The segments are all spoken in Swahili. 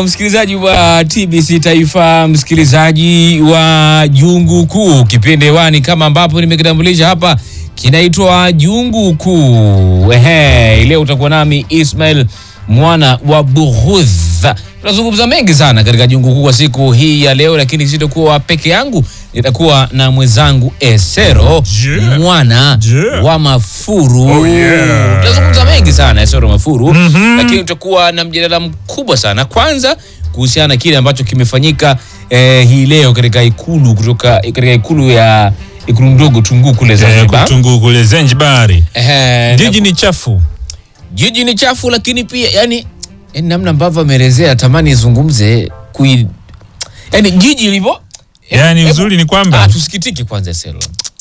Hujambo msikilizaji wa TBC Taifa, msikilizaji wa Jungu Kuu, kipindi hewani kama ambapo nimekitambulisha hapa kinaitwa Jungu Kuu. Ehe, leo utakuwa nami Ismail mwana wa Bughudha. Tunazungumza mengi sana katika Jungu Kuu kwa siku hii ya leo, lakini sitakuwa peke yangu, nitakuwa na mwenzangu Esero Yeah. mwana Yeah. wa Mafuru. Oh, yeah. Tunazungumza mengi sana Esero Mafuru, lakini tutakuwa na mjadala mkubwa sana, kwanza kuhusiana na kile ambacho kimefanyika eh, hii leo katika ikulu kutoka katika ikulu ya ikulu ndogo Tunguu kule Eh, Zanzibar. Kutungu kule Zanzibari. Ehe, na- Jiji ni chafu. jiji ni chafu, lakini pia yani, yani namna ambavyo ameelezea tamani izungumze kui yani jiji ilivyo Yaani Hebu- uzuri ni kwamba Ah, tusikitike kwanza Selo.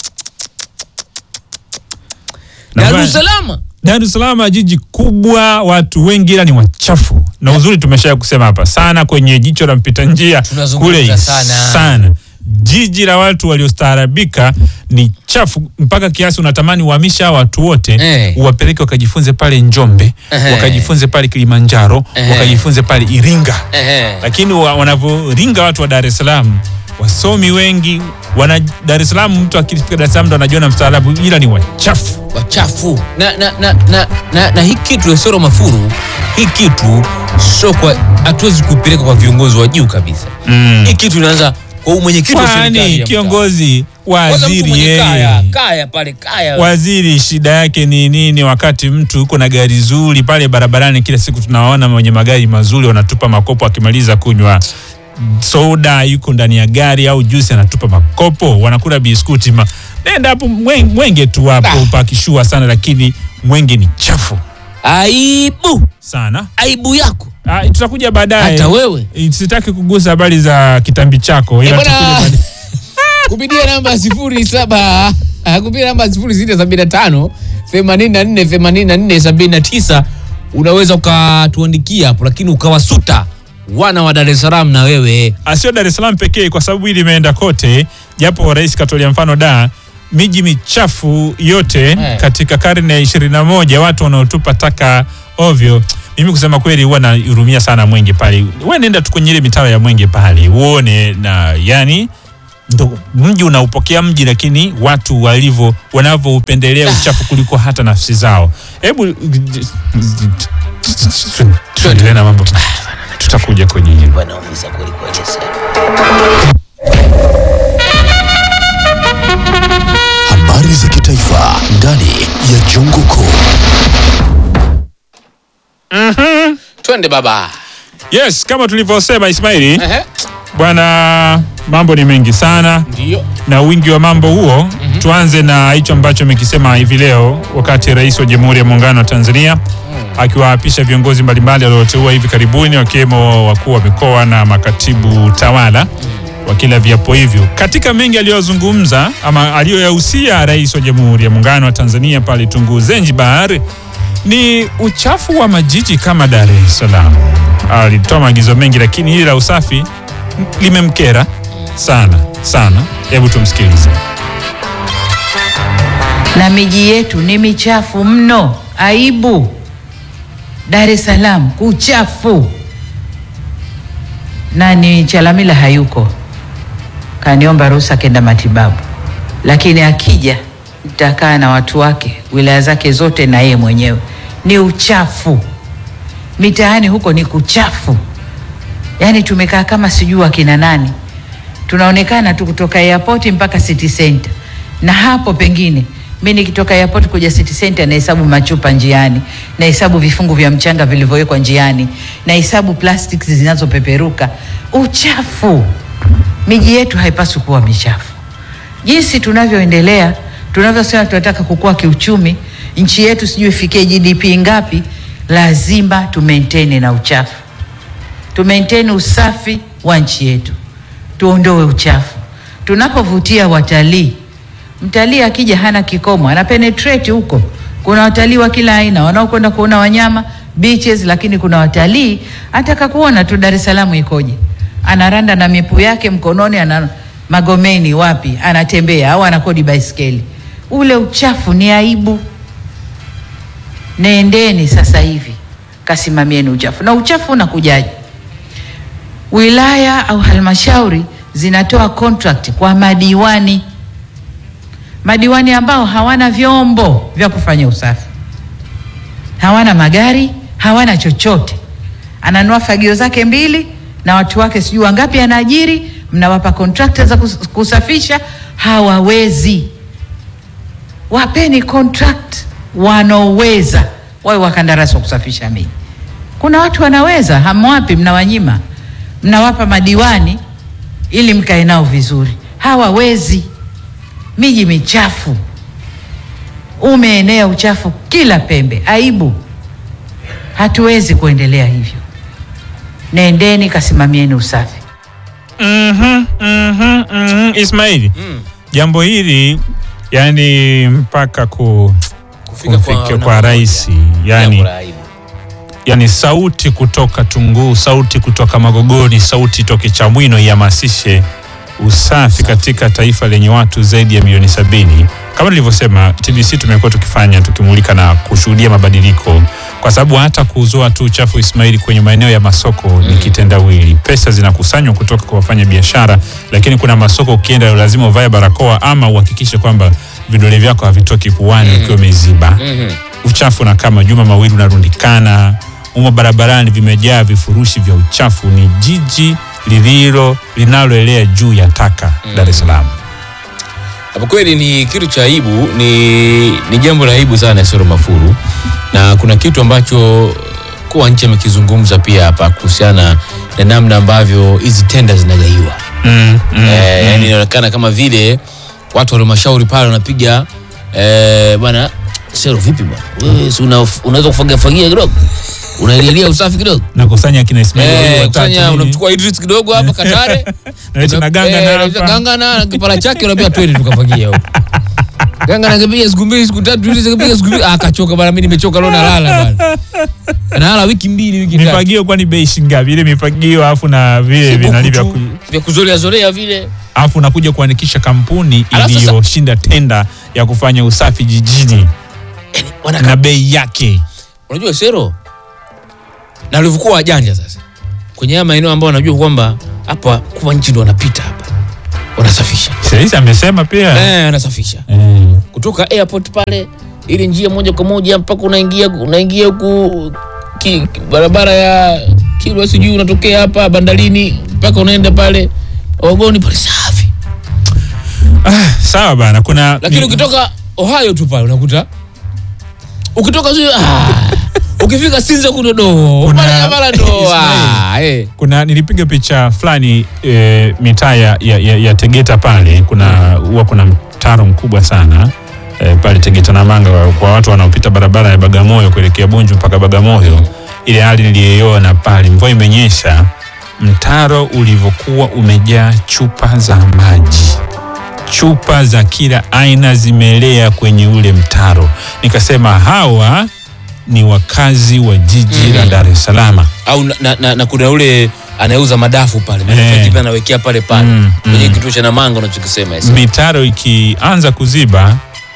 Na Dar bwana- es Salaam Dar es Salaam jiji kubwa, watu wengi ila ni wachafu. Na uzuri tumesha kusema hapa sana kwenye jicho la mpita njia Tunazungumza kule sana. sana. Jiji la watu waliostaarabika ni chafu mpaka kiasi unatamani uhamisha hawa watu wote Eh. uwapeleke wakajifunze pale Njombe, Ehe. wakajifunze pale Kilimanjaro, Ehe. wakajifunze pale Iringa. Ehe. lakini wa- wanavyoringa watu wa Dar es Salaam, wasomi wengi wana Dar es Salaam, mtu akifika Dar es Salaam ndo anajiona mstaarabu, ila ni wachafu. wachafu na na na na, na, na hii kitu Esoro Mafuru, hii kitu sio kwa, hatuwezi kupeleka kwa viongozi wa juu kabisa. Mm. Hii kitu inaanza kwa huyu mwenyekiti wa serikali Kwani ya mtaa. kiongozi Kwanza mtu waziri mwenye kaya, yeye kaya pale kaya waziri shida yake ni nini? Wakati mtu yuko na gari zuri pale barabarani, kila siku tunawaona wenye magari mazuri wanatupa makopo, akimaliza kunywa soda yuko ndani ya gari au juisi anatupa makopo, wanakula biskuti ma... nenda hapo mwe- mwenge tu hapo Ah. pakishua sana, lakini mwenge ni chafu aibu sana. aibu yako Ah, tutakuja baadaye. hata wewe Eh, Sitaki kugusa habari za kitambi chako, ila Eh, bwana, tukuje baadaye. kupitia namba sifuri saba ah, kupitia namba sifuri sita sabini na tano themanini na nne themanini na nne sabini na tisa unaweza ukatuandikia hapo, lakini ukawasuta wana wa Dar es Salaam na wewe Asio Dar es Salaam pekee, kwa sababu hili limeenda kote, japo rais katolea mfano da miji michafu yote Eh. katika karne ya ishirini na moja watu wanaotupa taka ovyo. Mimi kusema kweli, huwa nahurumia sana Mwenge pale. Wewe nenda tu kwenye ile mitaro ya Mwenge pale uone, na yani ndo mji unaupokea mji, lakini watu walivyo wanavyoupendelea uchafu kuliko hata nafsi zao. Hebu tuendelee na mambo, tutakuja kwenye hilo. wanaumiza kweli kweli sana. Habari za kitaifa ndani ya Jungu Kuu. Twende baba. Yes, kama tulivyosema Ismaili, Ehe, bwana, mambo ni mengi sana ndio. na wingi wa mambo huo. Tuanze na hicho ambacho amekisema hivi leo, wakati Rais wa Jamhuri ya Muungano wa Tanzania akiwaapisha viongozi mbalimbali walioteua hivi karibuni, wakiwemo wakuu wa mikoa na makatibu tawala wakila viapo hivyo. Katika mengi aliyozungumza ama aliyoyahusia Rais wa Jamhuri ya Muungano wa Tanzania pale Tunguu Zanzibar ni uchafu wa majiji kama Dar es Salaam. Alitoa maagizo mengi, lakini hili la usafi limemkera sana sana. Hebu tumsikilize. na miji yetu ni michafu mno. Aibu! Dar es Salaam kuchafu. Nani Chalamila hayuko, kaniomba ruhusa kenda matibabu, lakini akija nitakaa na watu wake wilaya zake zote na yeye mwenyewe. Ni uchafu mitaani huko, ni kuchafu. Yaani tumekaa kama sijui akina nani, tunaonekana tu kutoka airport mpaka city center, na hapo pengine mi nikitoka airport kuja city center nahesabu machupa njiani, nahesabu vifungu vya mchanga vilivyowekwa njiani, nahesabu plastics zinazopeperuka. Uchafu! Miji yetu haipaswi kuwa michafu. Jinsi tunavyoendelea, tunavyosema tunataka kukua kiuchumi, nchi yetu sijui ifikie GDP ngapi, lazima tu maintain na uchafu tu maintain usafi wa nchi yetu, tuondoe uchafu. Tunapovutia watalii, mtalii akija hana kikomo, ana penetrate huko. Kuna watalii wa kila aina wanaokwenda kuona wanyama beaches, lakini kuna watalii ataka kuona tu Dar es Salaam ikoje, anaranda na mipu yake mkononi, ana Magomeni wapi, anatembea au anakodi baiskeli. Ule uchafu ni aibu. Nendeni sasa hivi kasimamieni uchafu. Na uchafu unakujaje? wilaya au halmashauri zinatoa contract kwa madiwani, madiwani ambao hawana vyombo vya kufanya usafi, hawana magari, hawana chochote. Ananua fagio zake mbili na watu wake sijui wangapi anaajiri, mnawapa contractor za kus- kusafisha, hawawezi. Wapeni contract wanaoweza, wawe wakandarasi wa kusafisha miji. Kuna watu wanaweza, hamwapi, mnawanyima, mnawapa madiwani ili mkae nao vizuri. Hawawezi. Miji michafu, umeenea uchafu kila pembe, aibu. Hatuwezi kuendelea hivyo. Nendeni kasimamieni usafi. Mhm, mhm, mhm. Ismaili, jambo hili yani mpaka ku, Kufika kwa kufika namba kwa moja. rais Jambo yani, la aibu. yani sauti kutoka Tunguu, sauti kutoka Magogoni, sauti toke Chamwino ihamasishe usafi katika taifa lenye watu zaidi ya milioni sabini. Kama nilivyosema, TBC tumekuwa tukifanya tukimulika na kushuhudia mabadiliko, kwa sababu hata kuzoa tu uchafu Ismaili kwenye maeneo ya masoko ni kitendawili. Pesa zinakusanywa kutoka kwa wafanya biashara, lakini kuna masoko ukienda lazima uvae barakoa ama uhakikishe kwamba vidole vyako havitoki puani ukiwa umeziba Mhm. uchafu na kama juma mawili unarundikana umo barabarani, vimejaa vifurushi vya uchafu. Ni jiji lililo linaloelea juu ya taka Dar es Salaam. Hapo kweli ni kitu cha aibu, ni, ni jambo la aibu sana Sero Mafuru, na kuna kitu ambacho mkuu wa nchi amekizungumza pia hapa kuhusiana na namna ambavyo hizi tenda zinagaiwa. Mm, mm, Eh, yani inaonekana kama vile watu wa halmashauri pale wanapiga eh, bwana Sero, vipi bwana wewe, si una, unaweza kufagia fagia kidogo, unailialia usafi kidogo nakusanya kina Ismail wawili eh, watatu kufanya nini. unamchukua Idris kidogo hapa Katare Naleta na ganga na Eh, hapa. ganga na kipara chake unaambia twende tukafagia huko. Ganga nakipiga siku mbili siku tatu Idris akapiga siku mbili akachoka bana, mimi nimechoka leo nalala bana. Nalala wiki mbili wiki tatu. mifagio kwani bei shilingi ngapi? Ile mifagio afu na vile vinali vya ku- vya kuzorea zorea vile. afu unakuja kuandikisha kampuni Alafu sasa- iliyoshinda tenda ya kufanya usafi jijini Wanaka- na bei yake. Unajua Sero na walivyokuwa wajanja sasa kwenye haya maeneo ambayo wanajua kwamba hapa kwa nchi ndo wanapita hapa wanasafisha Sasa amesema pia eh, wanasafisha eh. kutoka airport pale, ili njia moja kwa moja mpaka unaingia unaingia huku ki, ki- barabara ya Kilwa sijui unatokea hapa bandarini mpaka unaenda pale Ogoni pale safi, Sawa bana, kuna lakini ni- ukitoka Ohio tu pale unakuta ukitoka sio ah, ukifika Sinza kudodo Kuna- mara mara ndo Ismail. ah, eh. kuna nilipiga picha fulani e, mitaa ya, ya, ya, ya Tegeta pale kuna huwa kuna mtaro mkubwa sana e, pale Tegeta na Manga kwa- kwa watu wanaopita barabara ya Bagamoyo kuelekea Bunju mpaka Bagamoyo. Ile hali niliyoiona pale, mvua imenyesha, mtaro ulivyokuwa umejaa chupa za maji chupa za kila aina zimelea kwenye ule mtaro. Nikasema hawa ni wakazi wa jiji la Mhm. Dar es Salaam. au na, na, na, na kuna ule anayeuza madafu pale Eh. eh. anawekea pale pale Mm, kwenye mm. kituo cha Namanga unachokisema Esa. mitaro ikianza kuziba,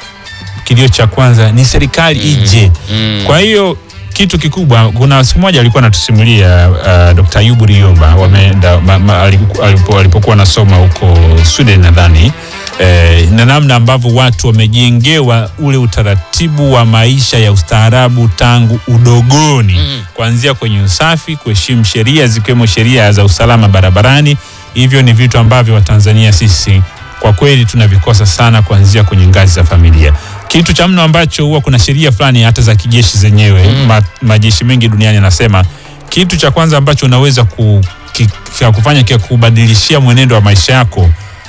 kilio cha kwanza ni serikali ije. Mm. Kwa hiyo kitu kikubwa, kuna siku moja alikuwa anatusimulia uh, Dr. Ayubu Riyomba wameenda ma- ma- aliku- alipo- alipokuwa anasoma huko Sweden nadhani eh, na namna ambavyo watu wamejengewa ule utaratibu wa maisha ya ustaarabu tangu udogoni Mm. kuanzia kwenye usafi, kuheshimu sheria zikiwemo sheria za usalama barabarani. Hivyo ni vitu ambavyo Watanzania sisi kwa kweli tunavikosa sana, kuanzia kwenye ngazi za familia. Kitu cha mno ambacho huwa kuna sheria fulani hata za kijeshi zenyewe Mm. ma, majeshi mengi duniani yanasema kitu cha kwanza ambacho unaweza ku, ki, kia kufanya kia kubadilishia mwenendo wa maisha yako.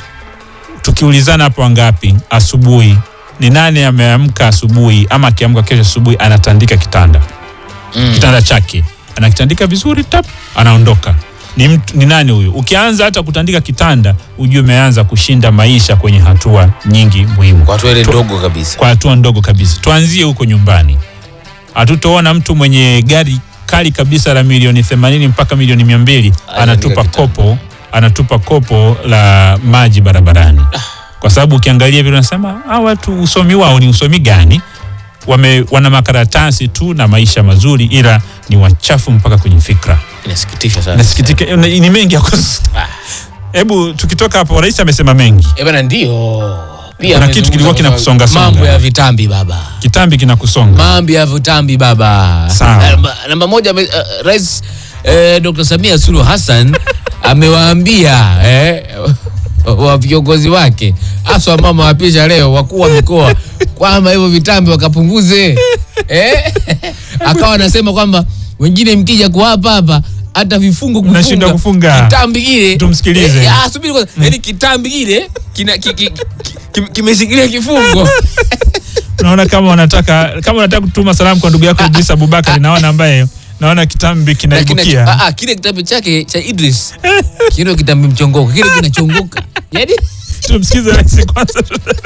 Tukiulizana hapo wangapi asubuhi, ni nani ameamka asubuhi ama akiamka kesho asubuhi anatandika kitanda Mm. kitanda chake anakitandika vizuri tap, anaondoka. Ni, mtu, ni nani huyu? Ukianza hata kutandika kitanda, ujue umeanza kushinda maisha kwenye hatua nyingi muhimu, kwa hatua ile Tu- ndogo kabisa kwa hatua ndogo kabisa. Tuanzie huko nyumbani. Hatutoona mtu mwenye gari kali kabisa la milioni 80 mpaka milioni 200 anatupa kitanda. kopo anatupa kopo la maji barabarani, kwa sababu ukiangalia vile unasema hawa watu usomi wao ni usomi gani? Wame, wana makaratasi tu na maisha mazuri, ila ni wachafu mpaka kwenye fikra. Inasikitisha sana. nasikitika ni ni mengi ya kus- hebu tukitoka hapo rais amesema mengi Eh, bana ndio. Pia Kuna kitu kilikuwa amezungumza kinakusonga songa. Mambo ya vitambi baba. kitambi kinakusonga Mambo ya vitambi baba. Sawa. Namba, namba moja ame- uh, Rais eh, Dr. Samia Suluhu Hassan amewaambia eh, wa viongozi wake haswa mama wapisha leo wakuu wa mikoa kwamba hivyo vitambi wakapunguze eh? Akawa anasema kwamba wengine mkija kuwapa hapa hata vifungo Mnashindwa kufunga. kitambi kile Tumsikilize. eh, ah, subiri kwanza yaani kitambi kile kina- ki- ki- ki- ki- kimeshikilia kifungo unaona kama unataka kama unataka kutuma salamu kwa ndugu yako Idris Abubakar naona ambaye naona kitambi Na kina- kinaibukia ah, ah, kile kitabu chake cha Idris kile kitambi mchongoko kile kinachongoka yani tumsikize rais kwanza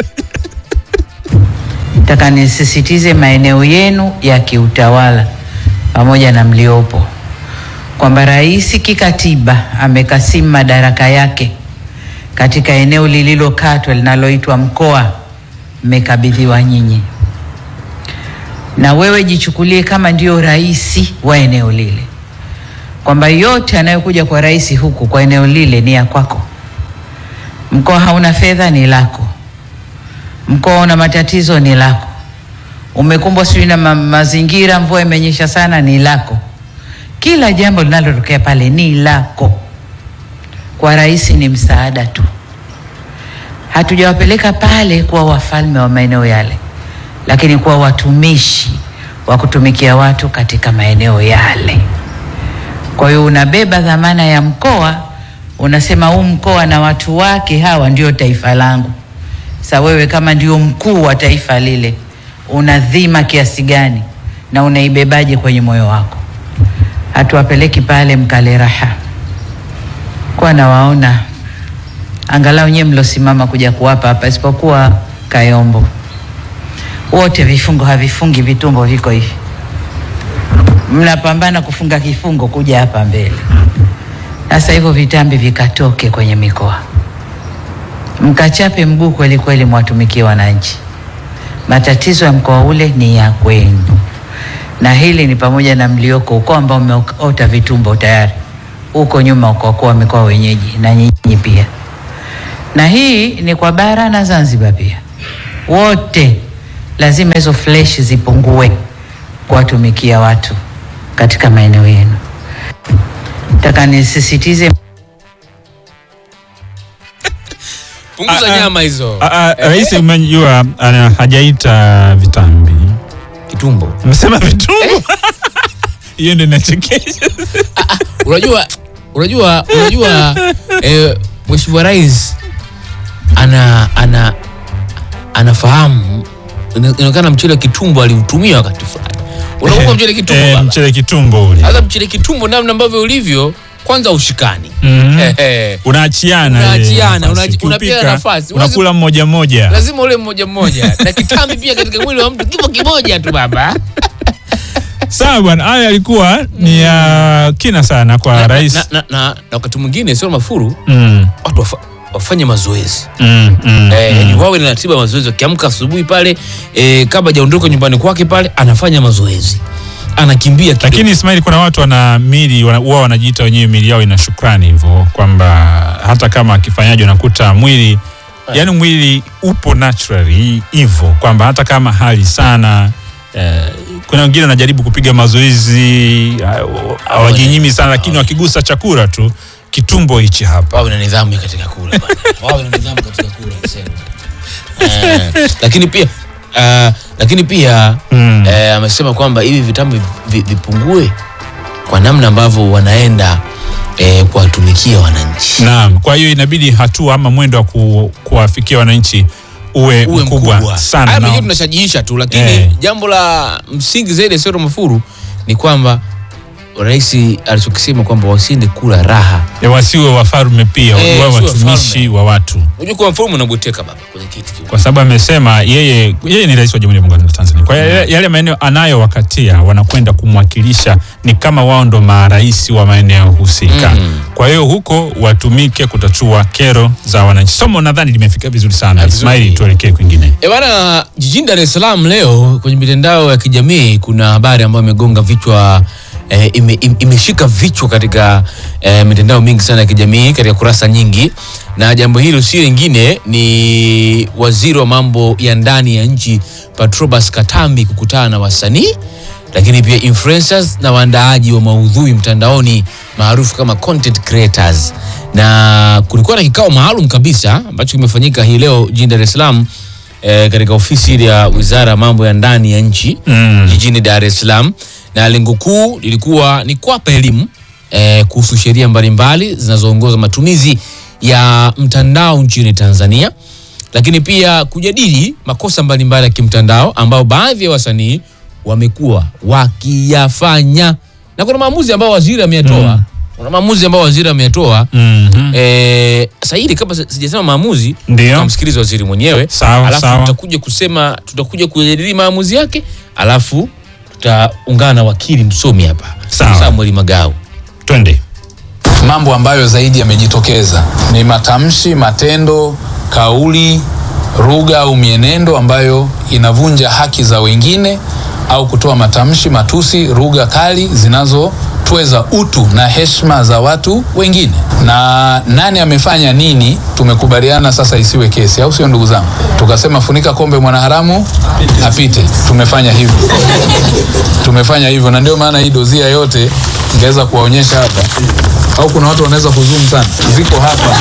Nataka nisisitize maeneo yenu ya kiutawala pamoja na mliopo kwamba rais kikatiba amekasimu madaraka yake katika eneo lililokatwa linaloitwa mkoa, mmekabidhiwa nyinyi, na wewe jichukulie kama ndio rais wa eneo lile, kwamba yote anayokuja kwa rais huku kwa eneo lile ni ya kwako. Mkoa hauna fedha, ni lako mkoa una matatizo ni lako, umekumbwa sijui na ma mazingira, mvua imenyesha sana, ni lako. Kila jambo linalotokea pale ni lako. Kwa rais ni msaada tu, hatujawapeleka pale kuwa wafalme wa maeneo yale, lakini kuwa watumishi wa kutumikia watu katika maeneo yale. Kwa hiyo unabeba dhamana ya mkoa, unasema huu mkoa na watu wake hawa ndio taifa langu. Sa wewe kama ndio mkuu wa taifa lile, una dhima kiasi gani na unaibebaje kwenye moyo wako? Hatuwapeleki pale mkale raha, kwa nawaona angalau nyewe mlosimama kuja kuwapa hapa, isipokuwa Kayombo, wote vifungo havifungi, vitumbo viko hivi, mnapambana kufunga kifungo kuja hapa mbele. Sasa hivyo vitambi vikatoke kwenye mikoa mkachape mguu kweli kweli, mwatumikie wananchi. Matatizo ya mkoa ule ni ya kwenu, na hili ni pamoja na mlioko ukoo ambao umeota vitumbo tayari huko nyuma, ukokuwa mikoa wenyeji na nyinyi pia, na hii ni kwa bara na Zanzibar pia, wote lazima hizo flesh zipungue kuwatumikia watu katika maeneo yenu. Nataka nisisitize punguza Ah, ah. nyama hizo Ah, ah, rais umejua ana- hajaita vitambi kitumbo amesema vitumbo hiyo ndio inachekesha unajua unajua unajua eh, mheshimiwa rais ana ana anafahamu ina- inaonekana mchele wa kitumbo aliutumia wakati fulani unakumbuka mchele kitumbo Eh, baba mchele kitumbo ule sasa mchele kitumbo namna ambavyo ulivyo kwanza ushikani Mhm. Eh, eh. unaachiana Unaachiana, ile nafasi. unachi- unapewa Ukiupika, nafasi. unakula mmoja mmoja lazima ule mmoja mmoja na kitambi pia katika mwili wa mtu kipo kimoja tu baba sawa bwana haya yalikuwa ni ya kina sana kwa na, rais na, na, na, na wakati mwingine sio mafuru Mm, watu wafa, wafanye mazoezi mm, mm, Eh, mm. yani wawe na ratiba ya mazoezi akiamka asubuhi pale eh, kabla hajaondoka nyumbani kwake pale anafanya mazoezi anakimbia kidogo. lakini Ismail, kuna watu wana mili wana- huwa wanajiita wenyewe mili yao ina shukrani hivyo kwamba hata kama akifanyaje unakuta mwili yani mwili upo naturally hivyo kwamba hata kama hali sana eh, kuna wengine wanajaribu kupiga mazoezi ah, hawajinyimi sana lakini wakigusa chakula tu kitumbo hichi hapa wawe na nidhamu ya katika kula bana. wawe na nidhamu katika kula niseme. eh, lakini pia uh, lakini pia Mm. eh, amesema kwamba hivi vitambi vi- vipungue kwa namna ambavyo wanaenda eh, kuwatumikia wananchi Naam, kwa hiyo inabidi hatua ama mwendo wa ku, kuwafikia wananchi uwe, uwe mkubwa, mkubwa sana Haya na- mengine tunashajiisha tu lakini Eh. jambo la msingi zaidi Sero Mafuru ni kwamba rais alichokisema kwamba wasiende kula raha. ya wasiwe wafalme pia Eh, wawe wasiwe watumishi wafalme. wa watu, Unajua kwa mfumo unabweteka baba kwenye kiti kiu. kwa sababu amesema yeye yeye ni rais wa Jamhuri ya Muungano wa Tanzania. Kwa hiyo yale, yale maeneo anayowakatia wanakwenda kumwakilisha ni kama wao ndo marais wa maeneo husika. Mm. Kwa hiyo huko watumike kutatua kero za wananchi. Somo nadhani limefika vizuri sana. Ah, vizuri. Ismaili, tuelekee kwingine. E bana, jijini Dar es Salaam leo kwenye mitandao ya kijamii kuna habari ambayo imegonga vichwa eh, ime, im- imeshika vichwa katika eh, mitandao mingi sana ya kijamii katika kurasa nyingi, na jambo hilo si lingine ni waziri wa mambo ya ndani ya nchi Patrobas Katambi kukutana na wasanii lakini pia influencers na waandaaji wa maudhui mtandaoni maarufu kama content creators, na kulikuwa na kikao maalum kabisa ambacho kimefanyika hii leo jijini Dar es Salaam eh, katika ofisi ya Wizara ya Mambo ya Ndani ya nchi Mm. jijini Dar es Salaam, na lengo kuu lilikuwa ni kuwapa elimu eh, kuhusu sheria mbalimbali zinazoongoza matumizi ya mtandao nchini Tanzania, lakini pia kujadili makosa mbalimbali ya kimtandao ambayo baadhi ya wasanii wamekuwa wakiyafanya, na kuna maamuzi ambayo waziri ameyatoa Mm. kuna maamuzi ambayo waziri ameyatoa Mhm. Eh, sasa hili kabla si- sijasema maamuzi, Ndio. tutamsikiliza waziri mwenyewe, Sawa, alafu sawa. tutakuja kusema, tutakuja kujadili maamuzi yake, alafu tutaungana na wakili msomi hapa Sawa. Samuel Magau. Twende. Mambo ambayo zaidi yamejitokeza ni matamshi, matendo, kauli, lugha au mienendo ambayo inavunja haki za wengine au kutoa matamshi, matusi, lugha kali zinazotweza utu na heshima za watu wengine. Na nani amefanya nini, tumekubaliana sasa isiwe kesi, au sio ndugu zangu? Tukasema funika kombe mwanaharamu apite. Tumefanya hivyo, tumefanya hivyo, na ndio maana hii dozia yote ingeweza kuwaonyesha hapa au kuna watu wanaweza kuzoom sana, ziko hapa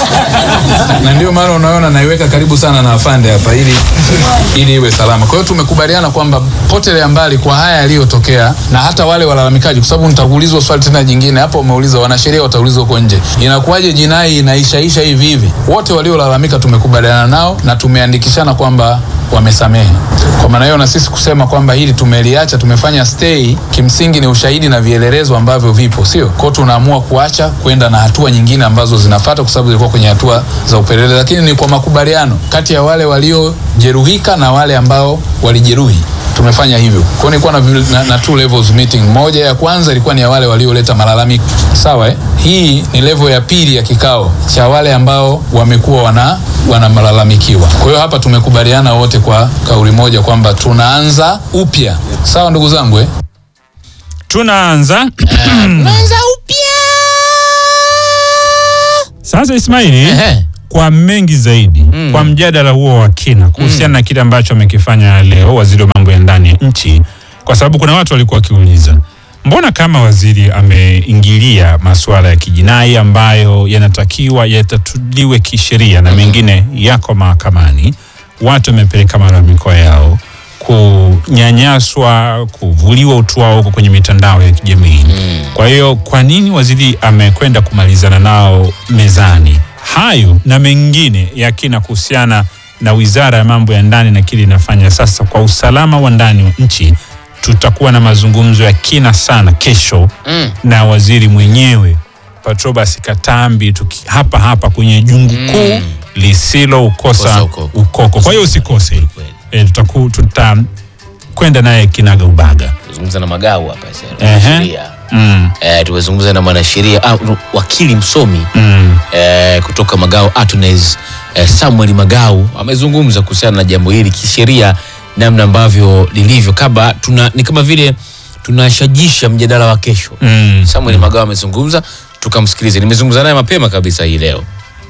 na ndio maana unaona naiweka karibu sana na afande hapa ili ili iwe salama. Kwa hiyo tumekubaliana kwamba potelea mbali kwa haya yaliyotokea, na hata wale walalamikaji, kwa sababu nitakuulizwa swali tena jingine hapo. Umeuliza wanasheria wataulizwa huko nje, inakuwaje jinai inaishaisha hivi hivi? Wote waliolalamika tumekubaliana nao na tumeandikishana kwamba wamesamehe. Kwa maana hiyo na sisi kusema kwamba hili tumeliacha, tumefanya stay, kimsingi ni ushahidi na vielelezo ambavyo vipo, sio kwa hiyo tunaamua kuacha kwenda na hatua nyingine ambazo zinafuata, kwa sababu zilikuwa kwenye hatua za upelelezi, lakini ni kwa makubaliano kati ya wale waliojeruhika na wale ambao walijeruhi tumefanya hivyo. Kwa hiyo nilikuwa na, vi- na, na two levels meeting. Moja ya kwanza ilikuwa ni ya wale walioleta malalamiko, sawa eh? Hii ni level ya pili ya kikao cha wale ambao wamekuwa wana wanamalalamikiwa. Kwa hiyo hapa tumekubaliana wote kwa kauli moja kwamba tunaanza upya, sawa ndugu zangu eh? Tunaanza Tunaanza upya. sasa, Ismaili, Ehe. kwa mengi zaidi Mm. kwa mjadala huo wa kina kuhusiana na kile ambacho amekifanya leo waziri wa mambo ya ndani ya nchi, kwa sababu kuna watu walikuwa wakiuliza mbona kama waziri ameingilia masuala ya kijinai ambayo yanatakiwa yatatuliwe kisheria na mengine yako mahakamani, watu wamepeleka malalamiko yao kunyanyaswa, kuvuliwa utu wao huko kwenye mitandao ya kijamii. Kwa hiyo kwa nini waziri amekwenda kumalizana nao mezani? Hayo na mengine ya kina kuhusiana na wizara ya mambo ya ndani na kile inafanya sasa kwa usalama wa ndani wa nchi, tutakuwa na mazungumzo ya kina sana kesho Mm. na waziri mwenyewe Patrobas Katambi tuki, hapa hapa kwenye jungu kuu lisilo ukosa Kosa ukoko. ukoko. Kwa hiyo usikose e, tutaku, tutakwenda naye kinaga ubaga. Tuzungumza na Magau hapa sasa. Ehe. Sheria. mm, Eh, tumezungumza na mwanasheria ah, wakili msomi mm. eh, kutoka Magau Attorneys eh, Samuel Magau amezungumza kuhusiana na jambo hili kisheria, namna ambavyo lilivyo, kama tuna ni kama vile tunashajisha mjadala wa kesho. Mm. Samuel Magau amezungumza, tukamsikilize. Nimezungumza naye mapema kabisa hii leo.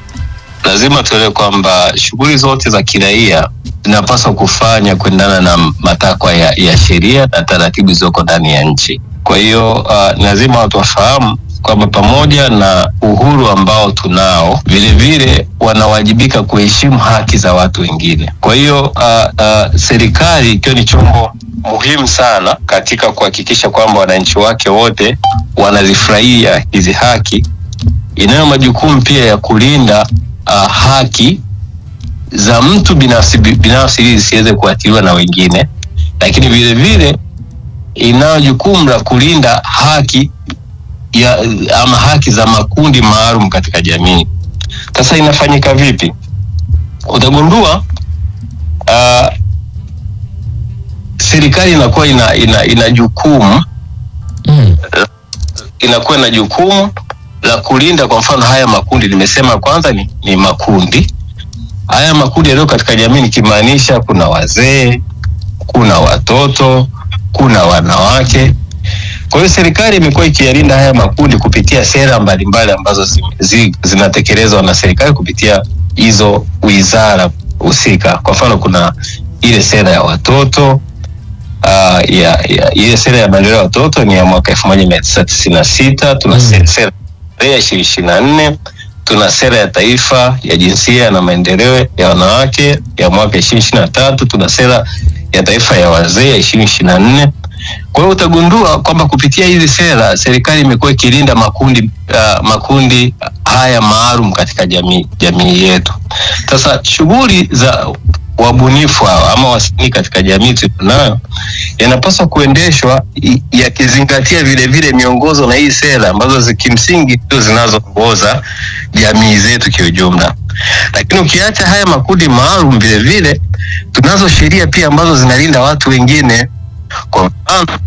lazima tuelewe kwamba shughuli zote za kiraia zinapaswa kufanya kuendana na matakwa ya, ya sheria na taratibu zilizoko ndani ya nchi. Kwa hiyo uh, lazima watu wafahamu kwamba pamoja na uhuru ambao tunao, vilevile wanawajibika kuheshimu haki za watu wengine. Kwa hiyo uh, uh, serikali ikiwa ni chombo muhimu sana katika kuhakikisha kwamba wananchi wake wote wanazifurahia hizi haki, inayo majukumu pia ya kulinda uh, haki za mtu binafsi binafsi ili zisiweze kuathiriwa na wengine, lakini vile vile inayo jukumu la kulinda haki ya ama haki za makundi maalum katika jamii. Sasa inafanyika vipi? Utagundua uh, serikali inakuwa ina, ina, ina jukumu Mm. inakuwa na jukumu la kulinda kwa mfano haya makundi nimesema kwanza ni, ni makundi haya makundi yaliyo katika jamii nikimaanisha kuna wazee kuna watoto kuna wanawake Kwa hiyo serikali imekuwa ikiyalinda haya makundi kupitia sera mbalimbali ambazo zi, zi, zinatekelezwa na serikali kupitia hizo wizara husika. Kwa mfano, kuna ile sera ya watoto uh, ya, ya, ile sera ya maendeleo ya watoto ni ya mwaka elfu moja mia tisa tisini na sita tuna Mm. se- sera ya ishirini ishirini na nne tuna sera ya taifa ya jinsia na maendeleo ya wanawake ya mwaka ishirini ishirini na tatu tuna sera ya taifa ya wazee ya ishirini ishirini na nne kwa hiyo utagundua kwamba kupitia hizi sera serikali imekuwa ikilinda makundi uh, makundi haya maalum katika jamii jamii yetu. Sasa shughuli za wabunifu hawa ama wasanii katika jamii tulionayo yanapaswa kuendeshwa i- yakizingatia vile vile miongozo na hii sera ambazo zi- kimsingi ndio zinazoongoza jamii zetu kiujumla. Lakini ukiacha haya makundi maalum, vile vile tunazo sheria pia ambazo zinalinda watu wengine. Kwa mfano,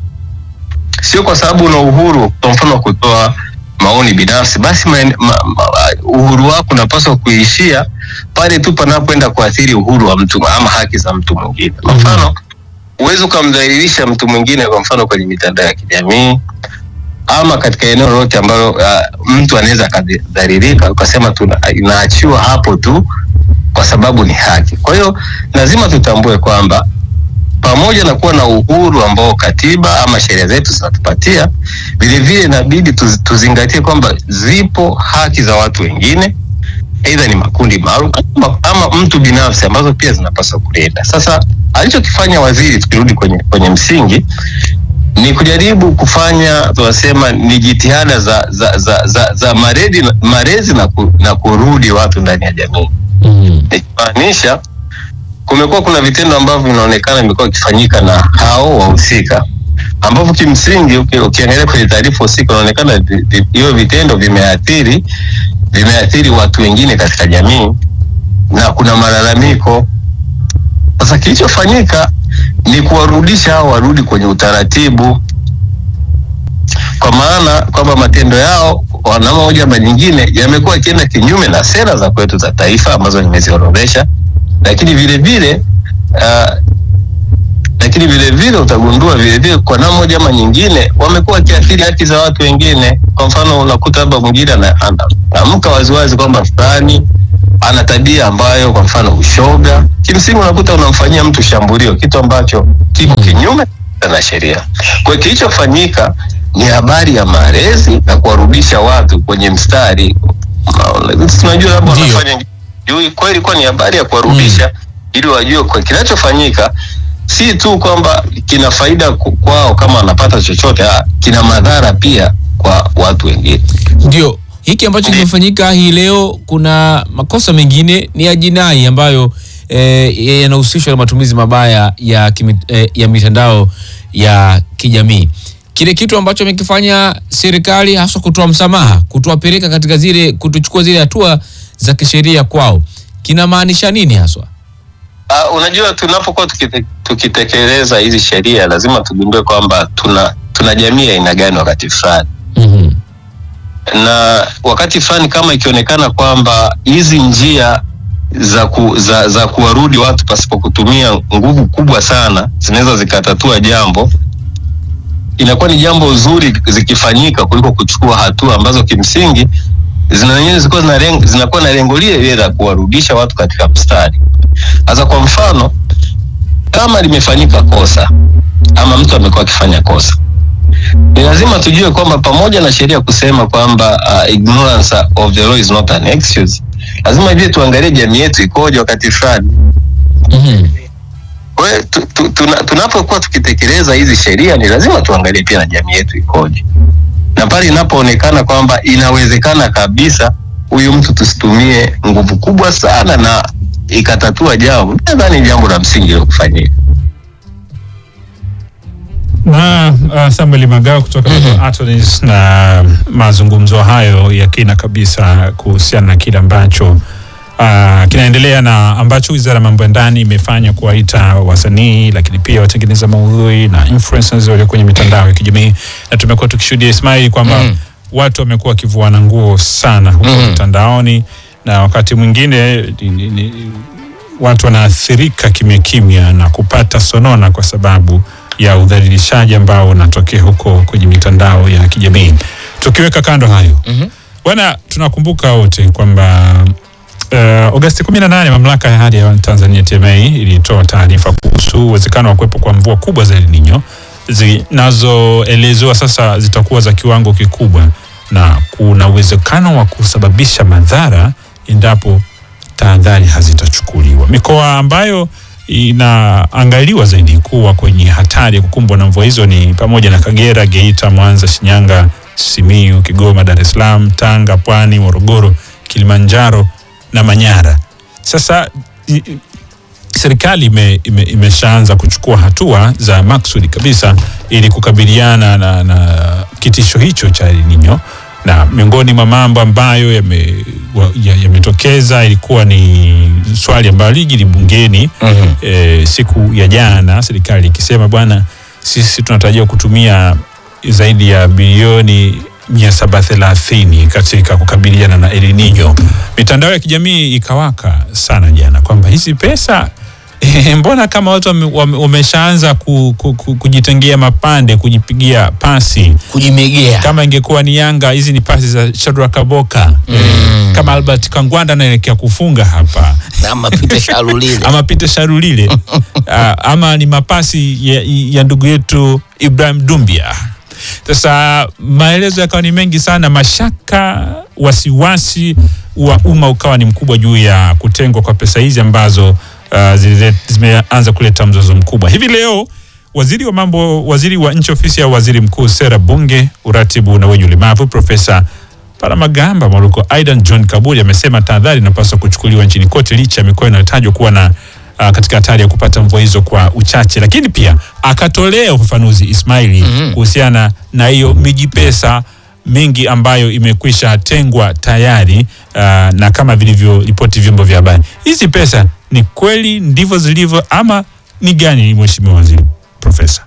sio kwa sababu una uhuru, kwa mfano wa kutoa maoni binafsi, basi maen- ma, ma, uhuru wako unapaswa kuishia pale tu panapoenda kuathiri uhuru wa mtu ama haki za mtu mwingine. Kwa mfano, huwezi ukamdhalilisha mtu mwingine, kwa mfano kwenye mitandao ya kijamii ama katika eneo lolote ambalo uh, mtu anaweza akadhalilika, ukasema tuna- inaachiwa hapo tu kwa sababu ni haki. Kwa hiyo lazima tutambue kwamba pamoja na kuwa na uhuru ambao katiba ama sheria zetu zinatupatia, vilevile inabidi tuz, tuzingatie kwamba zipo haki za watu wengine, aidha ni makundi maalum ama, ama mtu binafsi ambazo pia zinapaswa kulinda. Sasa alichokifanya waziri, tukirudi kwenye, kwenye msingi ni kujaribu kufanya tunasema ni jitihada za, za, za, za, za marezi, marezi na, ku, na kurudi watu ndani ya jamii Mhm. ikimaanisha kumekuwa kuna vitendo ambavyo vinaonekana vimekuwa vikifanyika na hao wahusika ambavyo kimsingi uki- ukiangalia kwenye taarifa husika unaonekana vi- vi- hivyo vitendo vimeathiri vimeathiri watu wengine katika jamii na kuna malalamiko sasa kilichofanyika ni kuwarudisha hao warudi kwenye utaratibu kwa maana kwamba matendo yao kwa namna moja ama nyingine yamekuwa yakienda kinyume na sera za kwetu za taifa ambazo nimeziorodhesha, lakini vile vile uh, lakini vile vile utagundua vile vile kwa namna moja ama nyingine wamekuwa wakiathiri haki za watu wengine. Kwa mfano, unakuta labda mwingine ana- ana- anaamka waziwazi kwamba fulani ana tabia ambayo kwa mfano ushoga, kimsingi unakuta unamfanyia mtu shambulio, kitu ambacho kiko kinyume na sheria. Kwa hiyo kilichofanyika ni habari ya malezi na kuwarudisha watu kwenye mstari. Unaona, Tunajua labda Ndio. wanafanya juu, kwa hiyo ilikuwa ni habari ya kuwarudisha ili wajue kwa kinachofanyika si tu kwamba kina faida ku- kwao kama wanapata chochote, ah, kina madhara pia kwa watu wengine. Ndio hiki ambacho kimefanyika hii leo. Kuna makosa mengine ni ya jinai ambayo eh, yanahusishwa na matumizi mabaya ya, kimi, eh, ya mitandao ya kijamii. Kile kitu ambacho amekifanya serikali haswa kutoa msamaha, kutuwapeleka katika zile, kutuchukua zile hatua za kisheria kwao, kinamaanisha nini haswa? Uh, unajua tunapokuwa tukite, tukitekeleza hizi sheria lazima tugundue kwamba tuna tuna jamii ya aina gani wakati fulani Mhm. na wakati fulani kama ikionekana kwamba hizi njia za, ku, za, za kuwarudi watu pasipo kutumia nguvu kubwa sana zinaweza zikatatua jambo, inakuwa ni jambo zuri zikifanyika kuliko kuchukua hatua ambazo kimsingi zina zenyewe zilikuwa zina lengo- zinakuwa na lengo lile lile la kuwarudisha watu katika mstari. Sasa kwa mfano, kama limefanyika kosa ama mtu amekuwa akifanya kosa ni lazima tujue kwamba pamoja na sheria kusema kwamba uh, ignorance of the law is not an excuse, lazima vile tuangalie jamii yetu ikoje wakati fulani. Mhm. Kwa hiyo tu, tu, tuna, tunapokuwa tukitekeleza hizi sheria ni lazima tuangalie pia na jamii yetu ikoje, na pale inapoonekana kwamba inawezekana kabisa huyu mtu tusitumie nguvu kubwa sana na ikatatua jambo, nadhani ni jambo la msingi la kufanyika. na uh, Samuel Magao kutoka mm Attorneys na mazungumzo hayo ya kina kabisa kuhusiana na kile ambacho uh, kinaendelea na ambacho Wizara ya Mambo ya Ndani imefanya kuwaita wasanii lakini pia watengeneza maudhui na influencers walio kwenye mitandao ya kijamii, na tumekuwa tukishuhudia Ismail kwamba Mhm. watu wamekuwa wakivuana nguo sana huko Mhm. mitandaoni na wakati mwingine ni, ni, ni, watu wanaathirika kimya kimya na kupata sonona kwa sababu ya udhalilishaji ambao unatokea huko kwenye mitandao ya kijamii. Tukiweka kando hayo bwana, tunakumbuka wote kwamba uh, Agosti 18 mamlaka ya hali ya hewa Tanzania TMA ilitoa taarifa kuhusu uwezekano wa kuwepo kwa mvua kubwa za El Nino zinazoelezewa sasa zitakuwa za kiwango kikubwa na kuna uwezekano wa kusababisha madhara endapo tahadhari hazitachukuliwa. Mikoa ambayo inaangaliwa zaidi kuwa kwenye hatari ya kukumbwa na mvua hizo ni pamoja na Kagera, Geita, Mwanza, Shinyanga, Simiyu, Kigoma, Dar es Salaam, Tanga, Pwani, Morogoro, Kilimanjaro na Manyara. Sasa i- i- serikali ime, ime, imeshaanza kuchukua hatua za maksudi kabisa ili kukabiliana na, na kitisho hicho cha El Nino na miongoni mwa mambo ambayo yame- wa- ya- yametokeza ilikuwa ni swali ambalo liji bungeni Mhm. e, siku ya jana, serikali ikisema bwana, sisi tunatarajia kutumia zaidi ya bilioni 730 katika kukabiliana na El Nino. Mitandao ya kijamii ikawaka sana jana kwamba hizi pesa eh, mbona kama watu wame- wame- wameshaanza ku, ku, ku, kujitengea mapande kujipigia pasi kujimegea kama ingekuwa ni Yanga, hizi ni pasi za Shadrack Kaboka eh, kama Albert Kangwanda anaelekea kufunga hapa ama Peter Shalulile ama Peter Sharulile Ah, ama ni mapasi ya, ya ndugu yetu Ibrahim Dumbia. Sasa maelezo yakawa ni mengi sana, mashaka, wasiwasi wa umma ukawa ni mkubwa juu ya kutengwa kwa pesa hizi ambazo uh, zile- zimeanza kuleta mzozo mkubwa hivi leo. Waziri wa mambo, waziri wa nchi ofisi ya waziri mkuu, sera, bunge, uratibu na wenye ulemavu, Profesa Paramagamba Mwaluko Aidan John Kaburi amesema tahadhari inapaswa kuchukuliwa nchini kote licha ya mikoa inayotajwa kuwa na uh, katika hatari ya kupata mvua hizo kwa uchache, lakini pia akatolea ufafanuzi Ismaili kuhusiana na hiyo miji pesa mingi ambayo imekwisha tengwa tayari uh, na kama vilivyoripoti vyombo vya habari, hizi pesa ni kweli ndivyo zilivyo ama ni gani, mheshimiwa waziri profesa?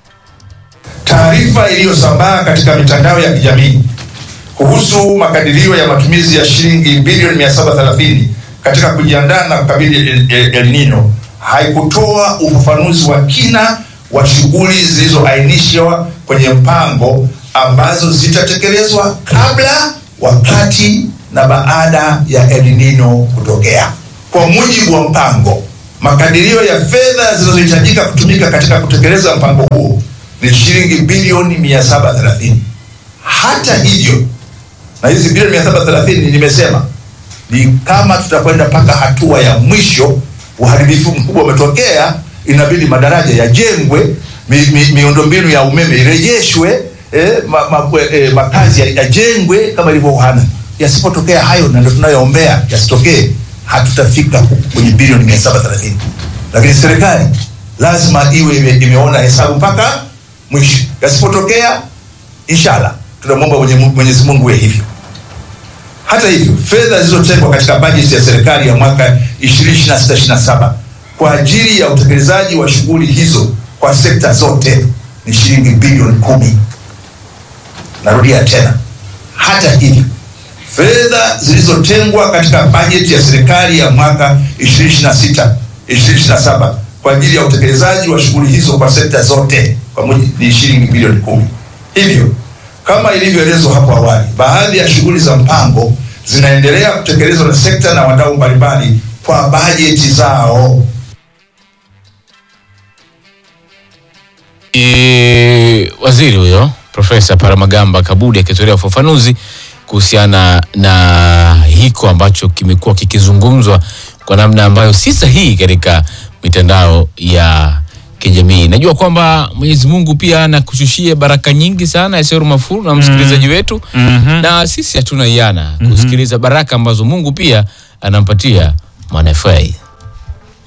Taarifa iliyosambaa katika mitandao ya kijamii kuhusu makadirio ya matumizi ya shilingi bilioni 730 katika kujiandaa na kukabili El, El, El Nino haikutoa ufafanuzi wa kina wa shughuli zilizoainishwa kwenye mpango ambazo zitatekelezwa kabla, wakati na baada ya El Nino kutokea. Kwa mujibu wa mpango, makadirio ya fedha zinazohitajika kutumika katika kutekeleza mpango huo ni shilingi bilioni 730. Hata hivyo, na hizi bilioni 730 nimesema ni kama tutakwenda mpaka hatua ya mwisho, uharibifu mkubwa umetokea, inabidi madaraja yajengwe, mi, mi, miundombinu ya umeme irejeshwe, eh, ma, ma, eh, makazi ya- yajengwe kama ilivyo Uhana. Yasipotokea hayo, na ndio tunayoombea yasitokee, hatutafika huku kwenye bilioni 730, lakini serikali lazima iwe ime, imeona hesabu mpaka mwisho. Yasipotokea, inshallah tunamwomba Mwenye- Mwenyezi Mungu iwe hivyo. Hata hivyo, fedha zilizotengwa katika bajeti ya serikali ya mwaka 2026/27 kwa ajili ya utekelezaji wa shughuli hizo kwa sekta zote ni shilingi bilioni kumi. Narudia tena, hata hivyo, fedha zilizotengwa katika bajeti ya serikali ya mwaka 2026 2027 kwa ajili ya utekelezaji wa shughuli hizo kwa sekta zote kwa mujibu ni shilingi bilioni kumi. Hivyo kama ilivyoelezwa hapo awali, baadhi ya shughuli za mpango zinaendelea kutekelezwa na sekta na wadau mbalimbali kwa bajeti zao. e, waziri huyo Profesa Paramagamba Kabudi akitolea ufafanuzi kuhusiana na hiko ambacho kimekuwa kikizungumzwa kwa namna ambayo si sahihi katika mitandao ya kijamii. Najua kwamba Mwenyezi Mungu pia anakushushia baraka nyingi sana Yasero Mafuru na msikilizaji wetu na sisi hatuna iana kusikiliza baraka ambazo Mungu pia anampatia Mwana FA.